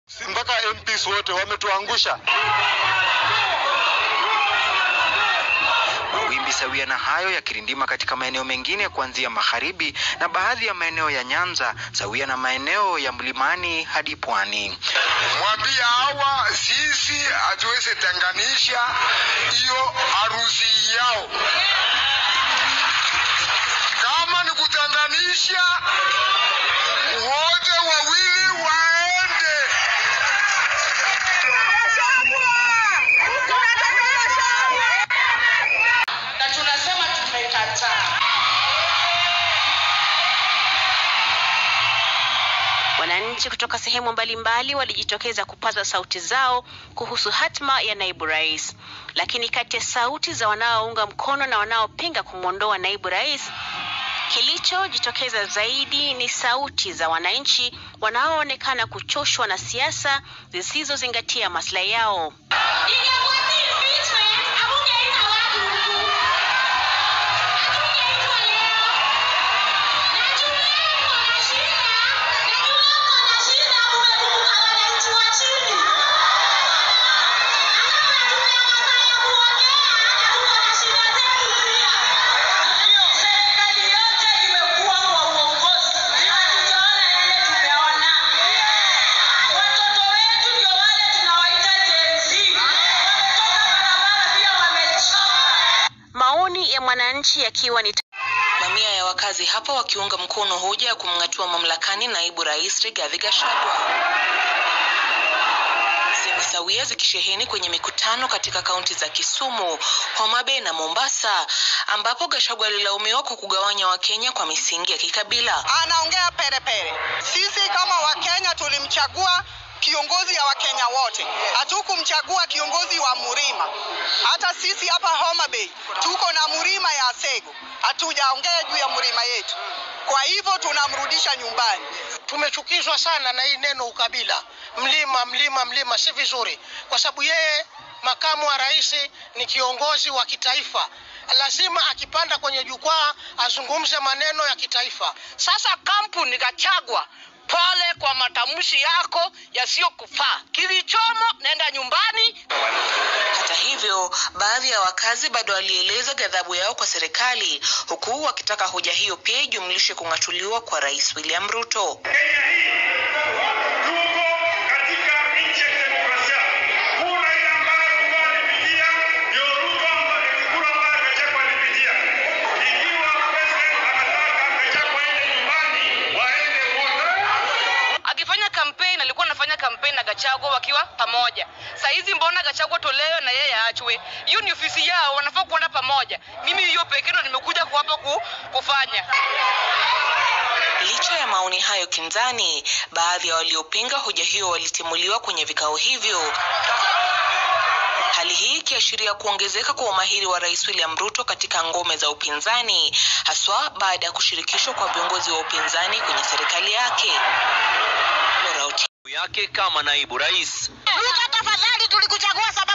mpaka MPs wote wametuangusha. Mawimbi sawia na hayo yakirindima katika maeneo mengine kuanzia magharibi na baadhi ya maeneo ya Nyanza sawia na maeneo ya mlimani hadi pwani. Mwambia hawa sisi hatuwezi tenganisha hiyo harusi yao. Kama ni kutenganisha, wote wawili waende. na tunasema tumekataa. Wananchi kutoka sehemu mbalimbali walijitokeza kupaza sauti zao kuhusu hatma ya naibu rais, lakini kati ya sauti za wanaounga mkono na wanaopinga kumwondoa naibu rais, kilichojitokeza zaidi ni sauti za wananchi wanaoonekana kuchoshwa na siasa zisizozingatia maslahi yao. Serikali yote imekuwa kwa uongozi, hatujaona yale tumeona. Watoto wetu ndio wale tunawaita Gen Z, wametoka barabara pia wamechoka. Maoni ya mwananchi yakiwa ni Mamia ya wakazi hapa wakiunga mkono hoja ya kumng'atua mamlakani naibu rais Rigathi Gachagua. Semi sawia zikisheheni kwenye mikutano katika kaunti za Kisumu, Homa Bay na Mombasa, ambapo Gachagua alilaumiwa kwa kugawanya Wakenya kwa misingi ya kikabila. anaongea perepere. Sisi kama Wakenya tulimchagua kiongozi ya Wakenya wote, hatukumchagua kiongozi wa Murima. Hata sisi hapa Homa Bay tuko na Murima ya Sego, hatujaongea juu ya Murima yetu. Kwa hivyo tunamrudisha nyumbani. tumechukizwa sana na hii neno ukabila mlima mlima mlima si vizuri kwa sababu yeye makamu wa rais ni kiongozi wa kitaifa lazima akipanda kwenye jukwaa azungumze maneno ya kitaifa Sasa kampuni Gachagua, pole kwa matamshi yako yasiyokufaa. Kilichomo, nenda nyumbani. Hata hivyo, baadhi ya wakazi bado walieleza ghadhabu yao kwa serikali, huku wakitaka hoja hiyo pia ijumlishe kung'atuliwa kwa rais William Ruto. tuko katika nchi ya demokrasia. Kura ile ambayo Ruto alipigia ndio Ruto ambaye ni kura ambayo Gachagua alipigia. Ikiwa president anataka Gachagua aende nyumbani, waende wote. Akifanya kampeni alikuwa anafanya kampeni na Gachagua wakiwa pamoja. Saa hizi mbona Gachagua tolewe na yeye aachwe? Hiyo ni ofisi yao, wanafaa kuenda pamoja. Mimi hiyo pekee ndo nimekuja ku- hapa ku, kufanya. Licha ya maoni hayo kinzani, baadhi ya waliopinga hoja hiyo walitimuliwa kwenye vikao hivyo. Hali hii ikiashiria kuongezeka kwa umahiri wa Rais William Ruto katika ngome za upinzani, haswa baada ya kushirikishwa kwa viongozi wa upinzani kwenye serikali yake. Laura Otieno yake kama naibu rais. Ruto, tafadhali tulikuchagua sababu